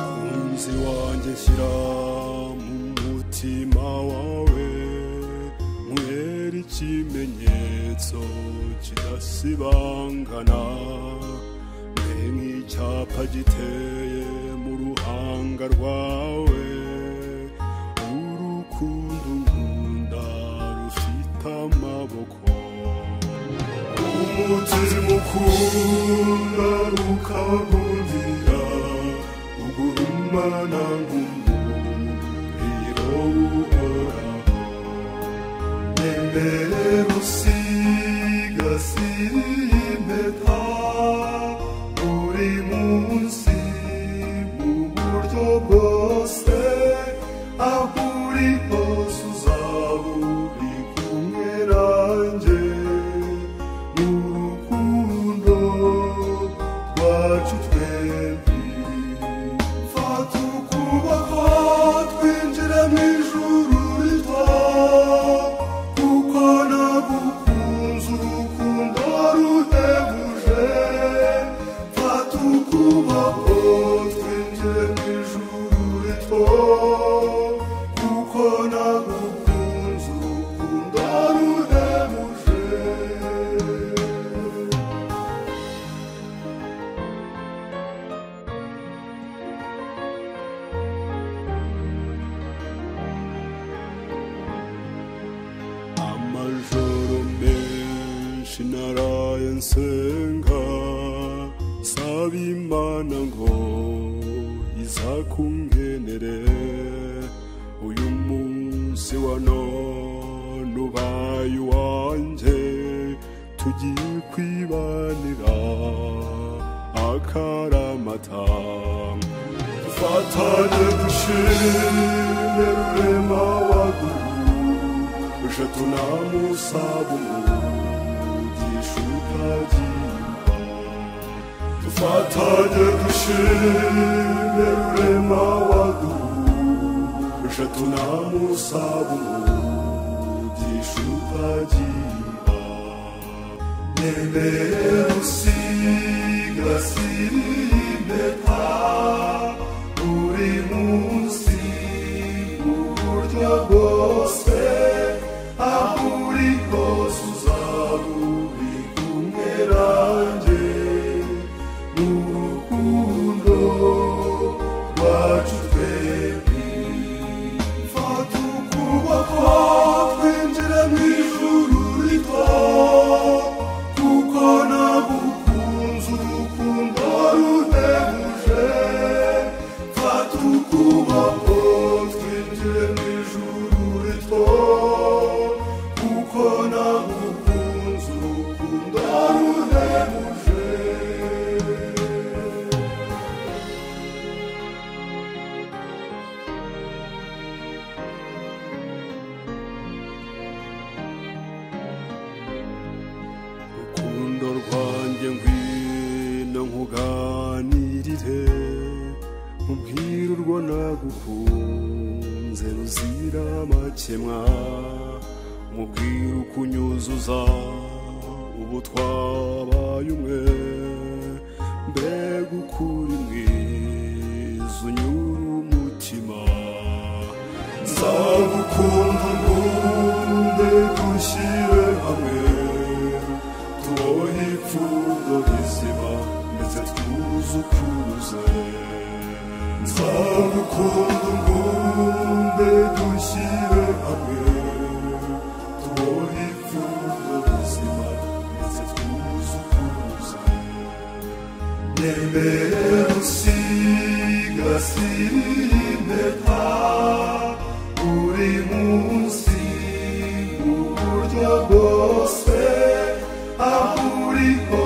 mukunzi wanjye shyira mu mutima wawe mwera ikimenyetso kidasibangana mbe nk'icyapa giteye mu ruhanga rwawe urukundo nkunda rufite amaboko umutunzi mukunda ukabagundira ugurumana nk'umuriro uhoraho nembere rusigasira impeta buri munsi mu buryo bwose aho uri hose uzaba uri kumwe nanjye mu rukundo rwacu twembi Fata ukuboko twinjire mu ijuru rito kuko nagukunze urukundo ruhebuje Fata ukuboko twinjire mu ijuru rito kuko nagukunze urukundo ruhebuje amajoro menshi naraye nsenga saba imana ngo izakungenere uyu munsi wa none ubaye uwanjye tugiye kwibanira akaramata dufatane dushimire rurema waguru je tunamusaba umugisha utagimba dufatanye dushimire rurema waduhu je tunamusaba umugisha utagimba nemeye usigasira impeta buri munsi mu buryo bwose aho uri hose uzaba uri kumwe nanjye mu rukundo rwacu twembi fata ukuboko twinjire mu ijuru rito kuko nagukunze urukundo ruhebuje fata ukuboko twinjire mu ijuru rito kuko nagukunze urukundo ruhebuje rukundo rwanjye ngwino nkuganirire ubwira urwo nagukunze ruzira amakemwa mubwira uko unyuzuza ubu twabaye umwe mbega ukuri mwiza unyura umutima nzagukunda ubundi dushyire hamwe tubohe ipfundo rizima ndetse twuzukuruze nzagukunda ubundi dushyire hamwe tubohe ipfundo rizima ndetse twuzukuruze Nemere usigasira impeta buri munsi mu buryo bwose aho uri hose